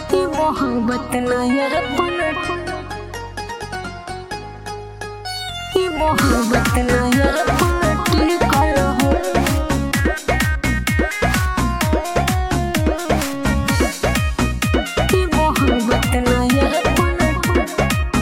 ये मोहब्बत ना यार पलट ये मोहब्बत ना यार पलट कर हो ये मोहब्बत ना यार पलट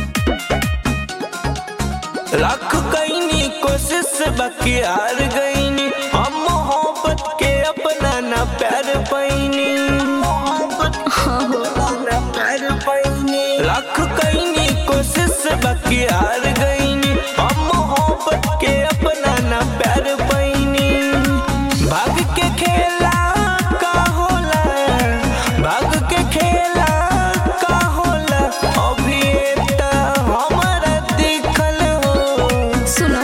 लाख कईनी कोशिश बाकी हार गईनी हम मोहब्बत के अपना ना प्यार पैनी मोहब्बत ना प्यार पैनी लाख कईनी कोशिश बाकी हार गईनी हम मोहब्बत के अपना ना प्यार पैनी भाग के खेला का होला भाग के खेला का होला अभी त हमारा दिखल हो सुनो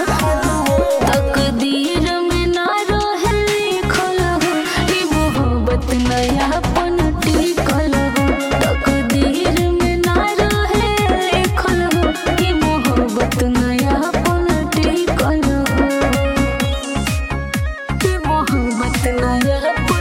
तकदीर में ना रहे लिखल हो ई मोहब्बत नया पन टिकल हो तकदीर में ना रहे लिखल हो ई मोहब्बत नया पन टिकल हो ई मोहब्बत नया पन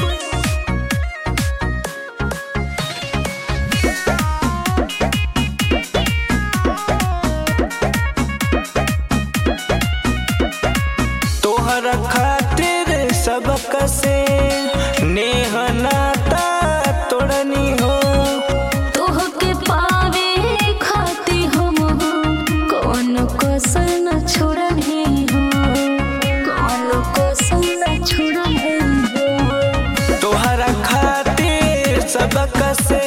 तोहरा खातिर सबक से नेह नाता तोड़नी हो तोहके पावे खाती हम हो कौन कसर न छोड़नी हो कौन कसर न छोड़नी हो तोहरा खातिर सबक से